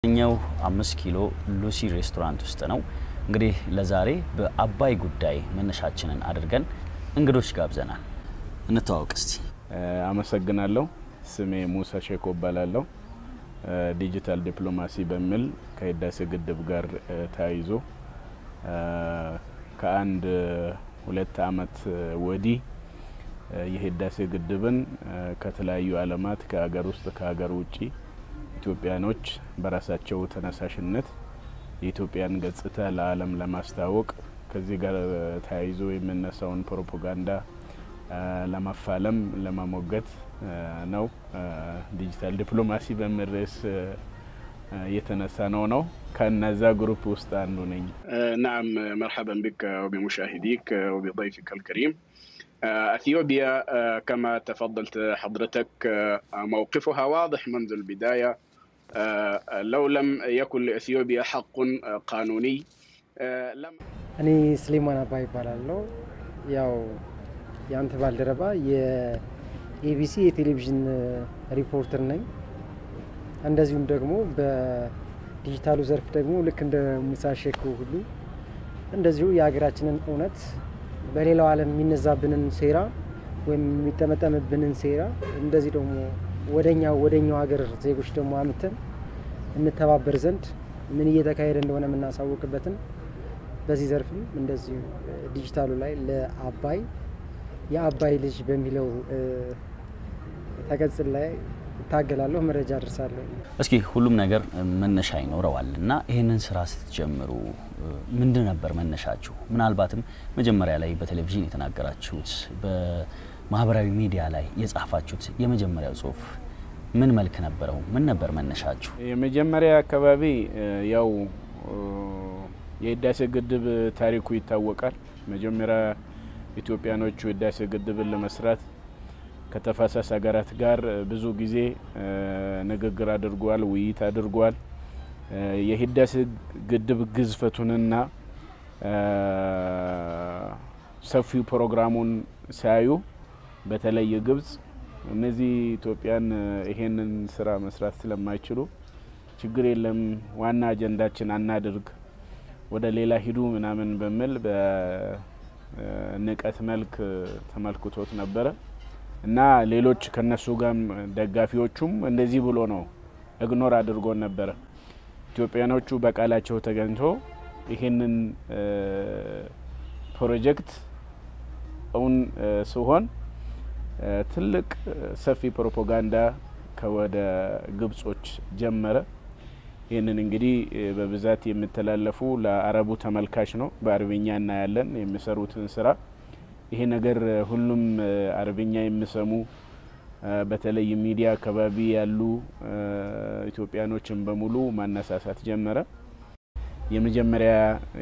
ኛው አምስት ኪሎ ሉሲ ሬስቶራንት ውስጥ ነው። እንግዲህ ለዛሬ በአባይ ጉዳይ መነሻችንን አድርገን እንግዶች ጋብዘናል። እንተዋወቅ እስቲ። አመሰግናለሁ። ስሜ ሙሳ ሼኮ እባላለሁ። ዲጂታል ዲፕሎማሲ በሚል ከህዳሴ ግድብ ጋር ተያይዞ ከአንድ ሁለት አመት ወዲህ የህዳሴ ግድብን ከተለያዩ አለማት ከሀገር ውስጥ ከሀገር ውጭ ኢትዮጵያኖች በራሳቸው ተነሳሽነት የኢትዮጵያን ገጽታ ለዓለም ለማስተዋወቅ ከዚህ ጋር ተያይዞ የሚነሳውን ፕሮፓጋንዳ ለማፋለም ለማሞገት ነው። ዲጂታል ዲፕሎማሲ በሚል ርዕስ የተነሳ ነው ነው ከነዛ ግሩፕ ውስጥ አንዱ ነኝ። نعم مرحبا بك وبمشاهديك وبضيفك الكريم اثيوبيا كما تفضلت حضرتك موقفها واضح منذ البدايه لو لم يكن لاثيوبيا حق قانوني لم እኔ ስሌማን አባ ይባላለሁ። ያው የአንተ ባልደረባ የኤቢሲ የቴሌቪዥን ሪፖርተር ነኝ። እንደዚሁም ደግሞ በዲጂታሉ ዘርፍ ደግሞ ልክ እንደ ሙሳ ሼኮ ሁሉ እንደዚሁ የሀገራችንን እውነት በሌላው ዓለም የሚነዛብንን ሴራ ወይም የሚጠመጠምብንን ሴራ እንደዚህ ደግሞ ወደኛው ወደኛው ሀገር ዜጎች ደግሞ አምተን እንተባበር ዘንድ ምን እየተካሄደ እንደሆነ የምናሳውቅበትን በዚህ ዘርፍም እንደዚሁ ዲጂታሉ ላይ ለአባይ የአባይ ልጅ በሚለው ተቀጽል ላይ እታገላለሁ፣ መረጃ አድርሳለሁ። እስኪ ሁሉም ነገር መነሻ ይኖረዋል እና ይህንን ስራ ስትጀምሩ ምንድን ነበር መነሻችሁ? ምናልባትም መጀመሪያ ላይ በቴሌቪዥን የተናገራችሁት በማህበራዊ ሚዲያ ላይ የጻፋችሁት የመጀመሪያው ጽሁፍ ምን መልክ ነበረው? ምን ነበር መነሻችሁ? የመጀመሪያ አካባቢ ያው የህዳሴ ግድብ ታሪኩ ይታወቃል። መጀመሪያ ኢትዮጵያኖቹ ህዳሴ ግድብን ለመስራት ከተፋሰስ ሀገራት ጋር ብዙ ጊዜ ንግግር አድርጓል፣ ውይይት አድርጓል። የህዳሴ ግድብ ግዝፈቱንና ሰፊው ፕሮግራሙን ሲያዩ በተለይ ግብጽ እነዚህ ኢትዮጵያን ይሄንን ስራ መስራት ስለማይችሉ ችግር የለም ዋና አጀንዳችን አናድርግ ወደ ሌላ ሂዱ ምናምን በሚል በንቀት መልክ ተመልክቶት ነበረ እና ሌሎች ከነሱ ጋር ደጋፊዎቹም እንደዚህ ብሎ ነው እግኖር አድርጎን ነበረ። ኢትዮጵያኖቹ በቃላቸው ተገኝቶ ይሄንን ፕሮጀክት እውን ሲሆን ትልቅ ሰፊ ፕሮፓጋንዳ ከወደ ግብጾች ጀመረ። ይህንን እንግዲህ በብዛት የሚተላለፉ ለአረቡ ተመልካች ነው። በአረብኛ እናያለን የሚሰሩትን ስራ። ይሄ ነገር ሁሉም አረብኛ የሚሰሙ በተለይ ሚዲያ አካባቢ ያሉ ኢትዮጵያኖችን በሙሉ ማነሳሳት ጀመረ። የመጀመሪያ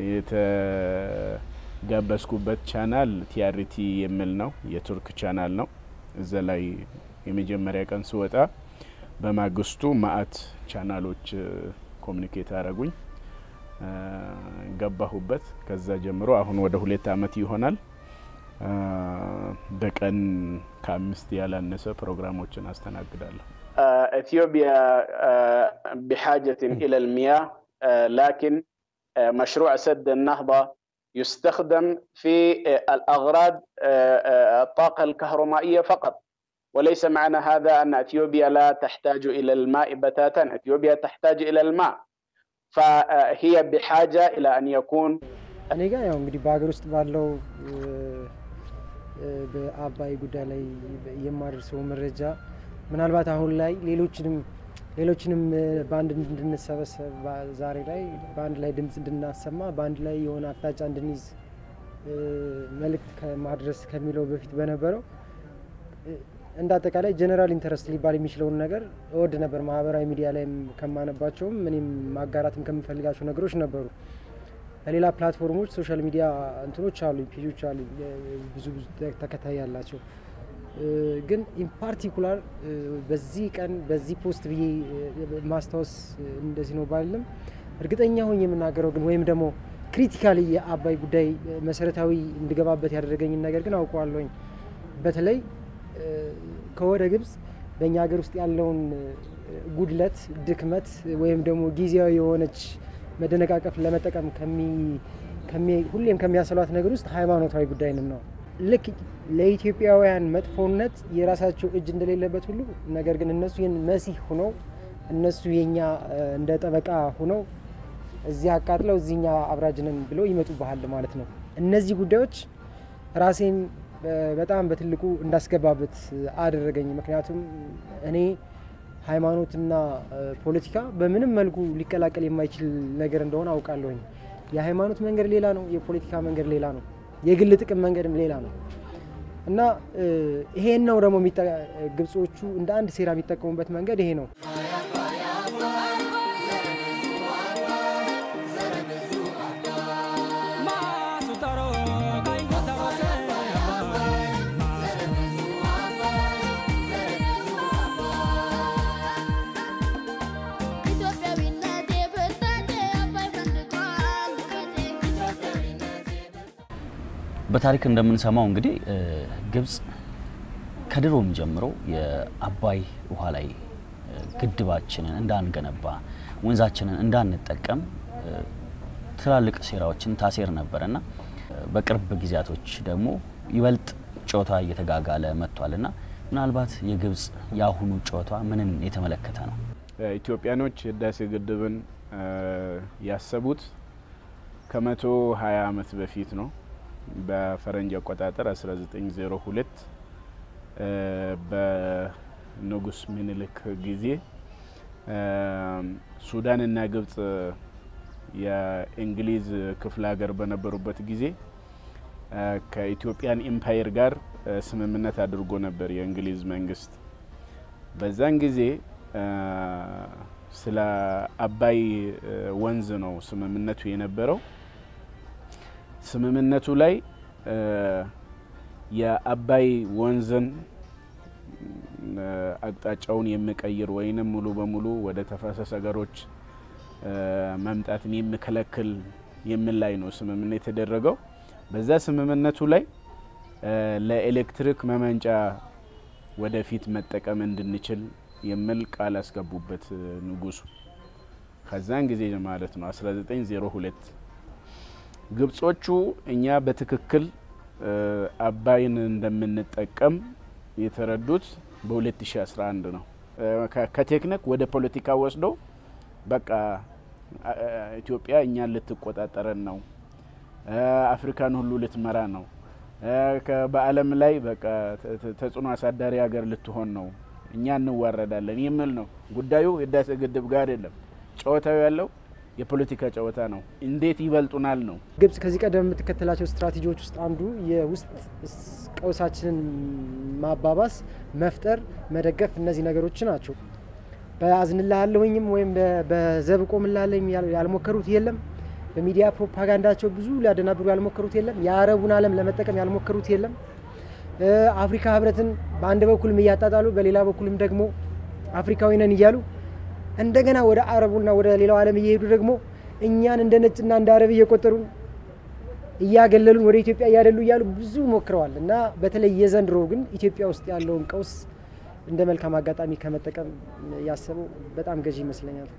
የተጋበዝኩበት ቻናል ቲአርቲ የሚል ነው፣ የቱርክ ቻናል ነው። እዛ ላይ የመጀመሪያ ቀን ስወጣ በማግስቱ ማአት ቻናሎች ኮሚኒኬት አረጉኝ፣ ገባሁበት። ከዛ ጀምሮ አሁን ወደ ሁለት አመት ይሆናል። በቀን ከአምስት ያላነሰ ፕሮግራሞችን አስተናግዳለሁ። اثيوبيا بحاجه الى المياه لكن مشروع سد النهضه يستخدم في الاغراض الطاقه الكهرومائيه فقط وليس معنى هذا ان اثيوبيا لا تحتاج الى الماء بتاتا، اثيوبيا تحتاج الى الماء فهي بحاجه الى ان يكون እኔ ጋር ያው እንግዲህ በሀገር ውስጥ ባለው በአባይ ጉዳይ ላይ የማደርሰው መረጃ ምናልባት አሁን ላይ ሌሎችንም ሌሎችንም በአንድ እንድንሰበሰብ ዛሬ ላይ በአንድ ላይ ድምፅ እንድናሰማ በአንድ ላይ የሆነ አቅጣጫ እንድንይዝ መልእክት ከማድረስ ከሚለው በፊት በነበረው እንደ አጠቃላይ ጀነራል ኢንተረስት ሊባል የሚችለውን ነገር እወድ ነበር። ማህበራዊ ሚዲያ ላይም ከማነባቸውም እኔም ማጋራትም ከምፈልጋቸው ነገሮች ነበሩ። ከሌላ ፕላትፎርሞች ሶሻል ሚዲያ እንትኖች አሉ፣ ፔጆች አሉ፣ ብዙ ብዙ ተከታይ ያላቸው ግን ኢን ፓርቲኩላር በዚህ ቀን በዚህ ፖስት ብዬ ማስታወስ እንደዚህ ነው ባልም እርግጠኛ ሆኜ የምናገረው ግን ወይም ደግሞ ክሪቲካሊ የአባይ ጉዳይ መሰረታዊ እንድገባበት ያደረገኝን ነገር ግን አውቀዋለሁኝ። በተለይ ከወደ ግብጽ በእኛ ሀገር ውስጥ ያለውን ጉድለት፣ ድክመት ወይም ደግሞ ጊዜያዊ የሆነች መደነቃቀፍ ለመጠቀም ሁሌም ከሚያሰሏት ነገር ውስጥ ሃይማኖታዊ ጉዳይንም ነው። ልክ ለኢትዮጵያውያን መጥፎነት የራሳቸው እጅ እንደሌለበት ሁሉ ነገር ግን እነሱ ይህን መሲህ ሁነው እነሱ የኛ እንደ ጠበቃ ሁነው እዚህ አቃጥለው እዚህኛ አብራጅነን ብለው ይመጡብሃል ማለት ነው። እነዚህ ጉዳዮች ራሴን በጣም በትልቁ እንዳስገባበት አደረገኝ። ምክንያቱም እኔ ሃይማኖትና ፖለቲካ በምንም መልኩ ሊቀላቀል የማይችል ነገር እንደሆነ አውቃለሁኝ። የሃይማኖት መንገድ ሌላ ነው፣ የፖለቲካ መንገድ ሌላ ነው፣ የግል ጥቅም መንገድም ሌላ ነው እና ይሄን ነው ደግሞ ግብጾቹ እንደ አንድ ሴራ የሚጠቀሙበት መንገድ ይሄ ነው። በታሪክ እንደምንሰማው እንግዲህ ግብጽ ከድሮም ጀምሮ የአባይ ውሃ ላይ ግድባችንን እንዳንገነባ ወንዛችንን እንዳንጠቀም ትላልቅ ሴራዎችን ታሴር ነበርና በቅርብ ጊዜያቶች ደግሞ ይበልጥ ጨዋታ እየተጋጋለ መጥቷልና ምናልባት የግብጽ የአሁኑ ጨዋታ ምንን የተመለከተ ነው? ኢትዮጵያኖች ህዳሴ ግድብን ያሰቡት ከመቶ ሀያ አመት በፊት ነው። በፈረንጅ አቆጣጠር 1902 በንጉስ ምኒልክ ጊዜ ሱዳንና ግብጽ የእንግሊዝ ክፍለ ሀገር በነበሩበት ጊዜ ከኢትዮጵያን ኢምፓየር ጋር ስምምነት አድርጎ ነበር የእንግሊዝ መንግስት። በዛን ጊዜ ስለ አባይ ወንዝ ነው ስምምነቱ የነበረው። ስምምነቱ ላይ የአባይ ወንዝን አቅጣጫውን የሚቀይር ወይንም ሙሉ በሙሉ ወደ ተፋሰስ ሀገሮች መምጣትን የሚከለክል የሚል ላይ ነው ስምምነት የተደረገው። በዛ ስምምነቱ ላይ ለኤሌክትሪክ መመንጫ ወደፊት መጠቀም እንድንችል የሚል ቃል አስገቡበት ንጉሱ። ከዛን ጊዜ ማለት ነው 1902 ግብጾቹ እኛ በትክክል አባይን እንደምንጠቀም የተረዱት በ2011 ነው። ከቴክኒክ ወደ ፖለቲካ ወስደው በቃ ኢትዮጵያ እኛን ልትቆጣጠረን ነው፣ አፍሪካን ሁሉ ልትመራ ነው፣ በዓለም ላይ በቃ ተጽዕኖ አሳዳሪ ሀገር ልትሆን ነው፣ እኛ እንዋረዳለን የሚል ነው ጉዳዩ። ህዳሴ ግድብ ጋር አይደለም ጨዋታው ያለው የፖለቲካ ጨዋታ ነው። እንዴት ይበልጡናል ነው። ግብጽ ከዚህ ቀደም የምትከተላቸው ስትራቴጂዎች ውስጥ አንዱ የውስጥ ቀውሳችንን ማባባስ፣ መፍጠር፣ መደገፍ እነዚህ ነገሮች ናቸው። በአዝንልሃለሁኝም ወይም በዘብ ቆምልሃለሁ ያልሞከሩት የለም። በሚዲያ ፕሮፓጋንዳቸው ብዙ ሊያደናብሩ ያልሞከሩት የለም። የአረቡን ዓለም ለመጠቀም ያልሞከሩት የለም። አፍሪካ ህብረትን በአንድ በኩልም እያጣጣሉ በሌላ በኩልም ደግሞ አፍሪካዊ ነን እያሉ እንደገና ወደ አረቡና ወደ ሌላው ዓለም እየሄዱ ደግሞ እኛን እንደ ነጭና እንደ አረብ እየቆጠሩን እያገለሉን ወደ ኢትዮጵያ እያደሉ እያሉ ብዙ ሞክረዋል እና በተለይ የዘንድሮ ግን ኢትዮጵያ ውስጥ ያለውን ቀውስ እንደ መልካም አጋጣሚ ከመጠቀም ያሰበው በጣም ገዢ ይመስለኛል።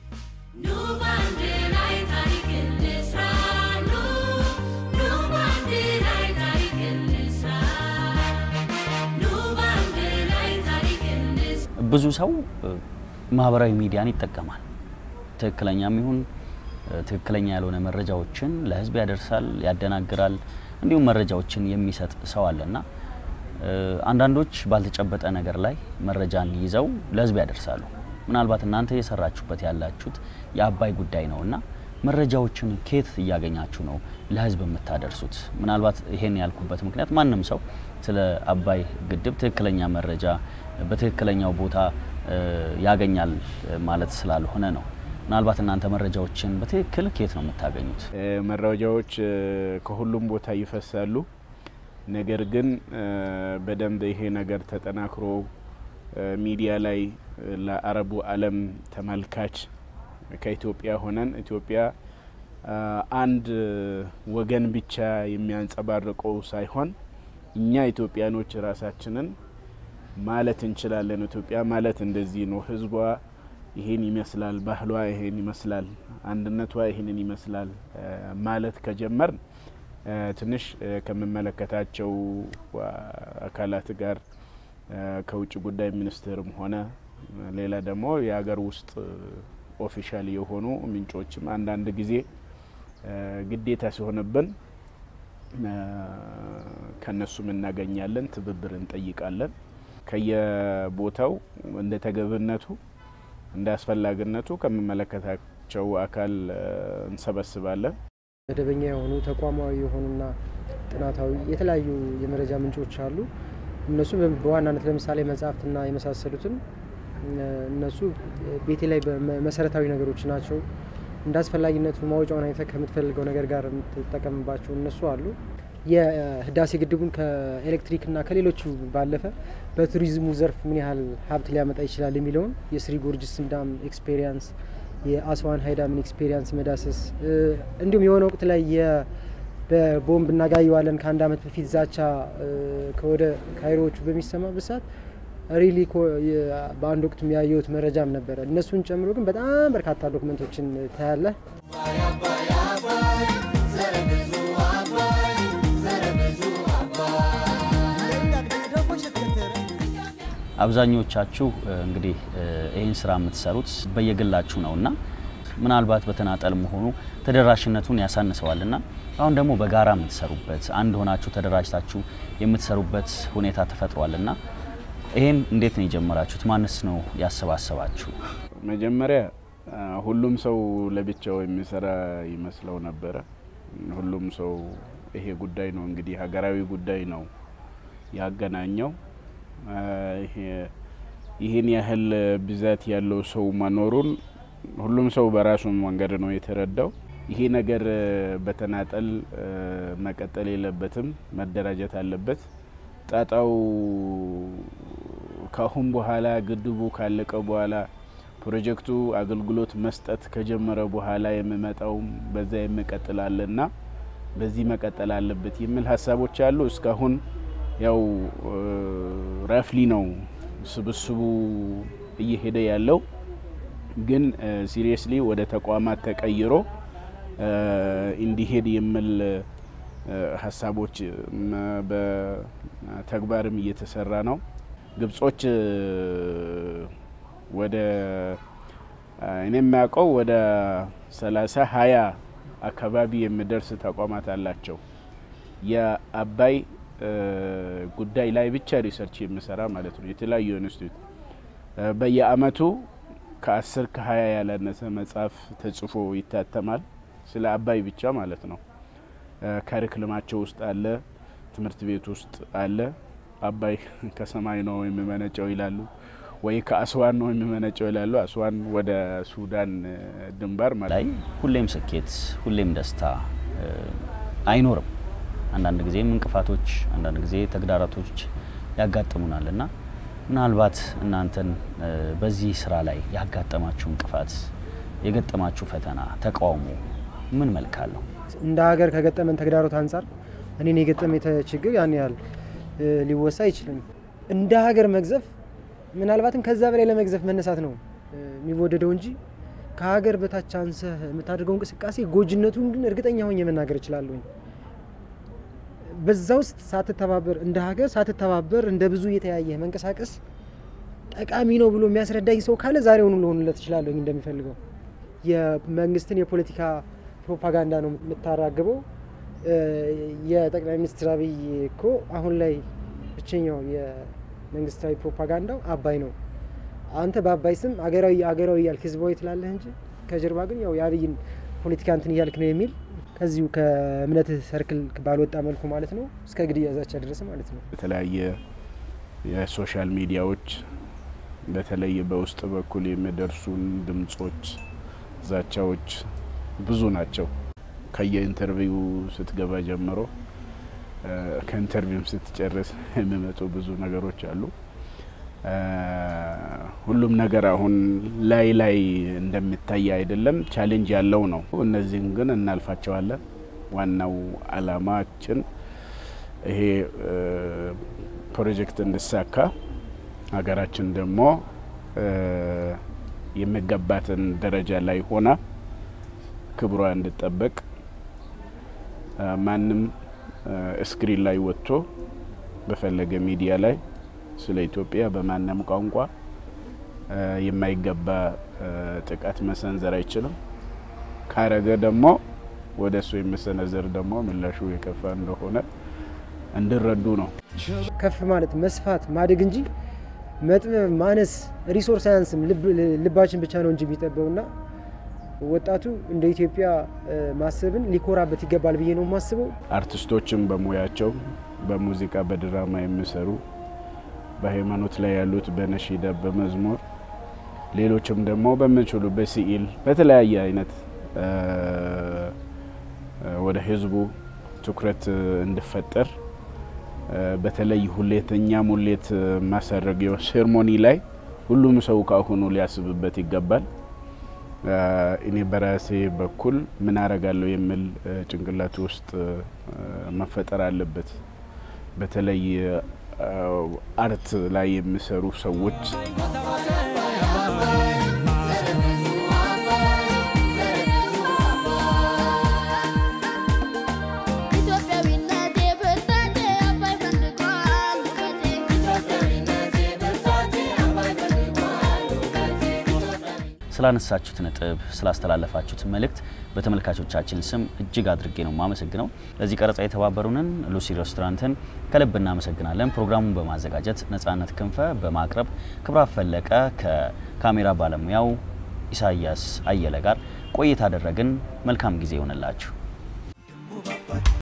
ብዙ ሰው ማህበራዊ ሚዲያን ይጠቀማል። ትክክለኛም ይሁን ትክክለኛ ያልሆነ መረጃዎችን ለህዝብ ያደርሳል፣ ያደናግራል፣ እንዲሁም መረጃዎችን የሚሰጥ ሰው አለና አንዳንዶች ባልተጨበጠ ነገር ላይ መረጃን ይዘው ለህዝብ ያደርሳሉ። ምናልባት እናንተ እየሰራችሁበት ያላችሁት የአባይ ጉዳይ ነውና መረጃዎችን ከየት እያገኛችሁ ነው ለህዝብ የምታደርሱት? ምናልባት ይሄን ያልኩበት ምክንያት ማንም ሰው ስለ አባይ ግድብ ትክክለኛ መረጃ በትክክለኛው ቦታ ያገኛል ማለት ስላልሆነ ነው። ምናልባት እናንተ መረጃዎችን በትክክል ከየት ነው የምታገኙት? መረጃዎች ከሁሉም ቦታ ይፈሳሉ። ነገር ግን በደንብ ይሄ ነገር ተጠናክሮ ሚዲያ ላይ ለአረቡ ዓለም ተመልካች ከኢትዮጵያ ሆነን ኢትዮጵያ አንድ ወገን ብቻ የሚያንጸባርቀው ሳይሆን እኛ ኢትዮጵያኖች ራሳችንን ማለት እንችላለን። ኢትዮጵያ ማለት እንደዚህ ነው፣ ህዝቧ ይሄን ይመስላል፣ ባህሏ ይሄን ይመስላል፣ አንድነቷ ይሄንን ይመስላል ማለት ከጀመርን ትንሽ ከምመለከታቸው አካላት ጋር ከውጭ ጉዳይ ሚኒስቴርም ሆነ ሌላ ደግሞ የሀገር ውስጥ ኦፊሻል የሆኑ ምንጮችም አንዳንድ ጊዜ ግዴታ ሲሆንብን ከነሱም እናገኛለን፣ ትብብር እንጠይቃለን። ከየቦታው እንደ ተገብነቱ እንደ አስፈላጊነቱ ከምመለከታቸው አካል እንሰበስባለን። መደበኛ የሆኑ ተቋማዊ የሆኑና ጥናታዊ የተለያዩ የመረጃ ምንጮች አሉ። እነሱ በዋናነት ለምሳሌ መጽሐፍትና የመሳሰሉትን እነሱ ቤቴ ላይ መሰረታዊ ነገሮች ናቸው። እንደ አስፈላጊነቱ ማውጫውን አይተህ ከምትፈልገው ነገር ጋር የምትጠቀምባቸው እነሱ አሉ። የህዳሴ ግድቡን ከኤሌክትሪክና ከሌሎቹ ባለፈ በቱሪዝሙ ዘርፍ ምን ያህል ሀብት ሊያመጣ ይችላል የሚለውን የስሪ ጎርጅስን ዳም ኤክስፔሪንስ፣ የአስዋን ሀይዳምን ኤክስፔሪንስ መዳሰስ እንዲሁም የሆነ ወቅት ላይ በቦምብ እናጋየዋለን ከአንድ አመት በፊት ዛቻ ከወደ ካይሮዎቹ በሚሰማበት ሰዓት ሪሊ በአንድ ወቅት የሚያየሁት መረጃም ነበረ። እነሱን ጨምሮ ግን በጣም በርካታ ዶክመንቶችን ታያለህ። አብዛኞቻችሁ እንግዲህ ይህን ስራ የምትሰሩት በየግላችሁ ነው እና ምናልባት በተናጠል መሆኑ ተደራሽነቱን ያሳንሰዋል እና አሁን ደግሞ በጋራ የምትሰሩበት አንድ ሆናችሁ ተደራጅታችሁ የምትሰሩበት ሁኔታ ተፈጥሯል እና ይሄን እንዴት ነው የጀመራችሁት? ማንስ ነው ያሰባሰባችሁ? መጀመሪያ ሁሉም ሰው ለብቻው የሚሰራ ይመስለው ነበረ። ሁሉም ሰው ይሄ ጉዳይ ነው እንግዲህ ሀገራዊ ጉዳይ ነው ያገናኘው። ይህን ያህል ብዛት ያለው ሰው መኖሩን ሁሉም ሰው በራሱ መንገድ ነው የተረዳው። ይሄ ነገር በተናጠል መቀጠል የለበትም፣ መደራጀት አለበት። ጣጣው ካሁን በኋላ ግድቡ ካለቀ በኋላ ፕሮጀክቱ አገልግሎት መስጠት ከጀመረ በኋላ የሚመጣውም በዛ የሚቀጥላልና በዚህ መቀጠል አለበት የሚል ሀሳቦች አሉ። እስካሁን ያው ረፍሊ ነው ስብስቡ እየሄደ ያለው ግን ሲሪየስሊ ወደ ተቋማት ተቀይሮ እንዲሄድ የሚል ሀሳቦች በተግባርም እየተሰራ ነው። ግብጾች ወደ እኔ የሚያውቀው ወደ ሰላሳ ሀያ አካባቢ የሚደርስ ተቋማት አላቸው። የአባይ ጉዳይ ላይ ብቻ ሪሰርች የሚሰራ ማለት ነው። የተለያዩ ኢንስቲትዩት በየአመቱ ከአስር ከሀያ ያላነሰ መጽሐፍ ተጽፎ ይታተማል። ስለ አባይ ብቻ ማለት ነው። ካሪክልማቸው ውስጥ አለ፣ ትምህርት ቤት ውስጥ አለ። አባይ ከሰማይ ነው የሚመነጨው ይላሉ፣ ወይ ከአስዋን ነው የሚመነጨው ይላሉ። አስዋን ወደ ሱዳን ድንበር ማለት ላይ ሁሌም ስኬት፣ ሁሌም ደስታ አይኖርም። አንዳንድ ጊዜም እንቅፋቶች፣ አንዳንድ ጊዜ ተግዳሮቶች ያጋጥሙናል እና ምናልባት እናንተን በዚህ ስራ ላይ ያጋጠማችሁ እንቅፋት፣ የገጠማችሁ ፈተና፣ ተቃውሞ ምን መልክ አለው? እንደ ሀገር ከገጠመን ተግዳሮት አንጻር እኔን የገጠመ ችግር ያን ያህል ሊወሳ አይችልም። እንደ ሀገር መግዘፍ ምናልባትም ከዛ በላይ ለመግዘፍ መነሳት ነው የሚወደደው እንጂ ከሀገር በታች አንሰህ የምታደርገው እንቅስቃሴ ጎጅነቱን ግን እርግጠኛ ሆኜ መናገር እችላለሁኝ። በዛ ውስጥ ሳትተባበር እንደ ሀገር ሳትተባበር እንደ ብዙ እየተያየ መንቀሳቀስ ጠቃሚ ነው ብሎ የሚያስረዳኝ ሰው ካለ ዛሬውኑ ልሆንለት እችላለሁኝ እንደሚፈልገው የመንግስትን የፖለቲካ ፕሮፓጋንዳ ነው የምታራግበው። የጠቅላይ ሚኒስትር አብይ እኮ አሁን ላይ ብቸኛው የመንግስታዊ ፕሮፓጋንዳው አባይ ነው። አንተ በአባይ ስም አገራዊ አገራዊ እያልክ ህዝባዊ ትላለህ እንጂ ከጀርባ ግን ያው የአብይን ፖለቲካ እንትን እያልክ ነው የሚል ከዚሁ ከእምነት ሰርክል ባልወጣ መልኩ ማለት ነው እስከ ግድያ ዛቻ ደረሰ ማለት ነው። የተለያየ የሶሻል ሚዲያዎች በተለይ በውስጥ በኩል የሚደርሱን ድምጾች፣ ዛቻዎች ብዙ ናቸው። ከየኢንተርቪው ስትገባ ጀምሮ ከኢንተርቪውም ስትጨርስ የሚመጡ ብዙ ነገሮች አሉ። ሁሉም ነገር አሁን ላይ ላይ እንደሚታይ አይደለም፣ ቻሌንጅ ያለው ነው። እነዚህን ግን እናልፋቸዋለን። ዋናው አላማችን ይሄ ፕሮጀክት እንዲሳካ ሀገራችን ደግሞ የሚገባትን ደረጃ ላይ ሆና ክብሯ እንድጠበቅ ማንም ስክሪን ላይ ወጥቶ በፈለገ ሚዲያ ላይ ስለ ኢትዮጵያ በማንም ቋንቋ የማይገባ ጥቃት መሰንዘር አይችልም። ካረገ ደግሞ ወደ እሱ የሚሰነዘር ደግሞ ምላሹ የከፋ እንደሆነ እንዲረዱ ነው። ከፍ ማለት መስፋት ማደግ እንጂ መጥበብ ማነስ ሪሶርስ አያንስም። ልባችን ብቻ ነው እንጂ የሚጠበውና ወጣቱ እንደ ኢትዮጵያ ማሰብን ሊኮራበት ይገባል ብዬ ነው የማስበው። አርቲስቶችም በሙያቸው በሙዚቃ በድራማ የሚሰሩ በሃይማኖት ላይ ያሉት በነሺዳ በመዝሙር ሌሎችም ደግሞ በምንችሉ በስዕል በተለያየ አይነት ወደ ህዝቡ ትኩረት እንዲፈጠር በተለይ ሁሌተኛ ሙሌት ማሳረጊያው ሴርሞኒ ላይ ሁሉም ሰው ካሁኑ ሊያስብበት ይገባል። እኔ በራሴ በኩል ምን አረጋለሁ የሚል ጭንቅላት ውስጥ መፈጠር አለበት። በተለይ አርት ላይ የሚሰሩ ሰዎች ስላነሳችሁት ነጥብ ስላስተላለፋችሁት መልእክት በተመልካቾቻችን ስም እጅግ አድርጌ ነው የማመሰግነው። ለዚህ ቀረጻ የተባበሩንን ሉሲ ሬስቶራንትን ከልብ እናመሰግናለን። ፕሮግራሙን በማዘጋጀት ነጻነት ክንፈ፣ በማቅረብ ክብራት ፈለቀ ከካሜራ ባለሙያው ኢሳያስ አየለ ጋር ቆይታ አደረግን። መልካም ጊዜ ይሆንላችሁ።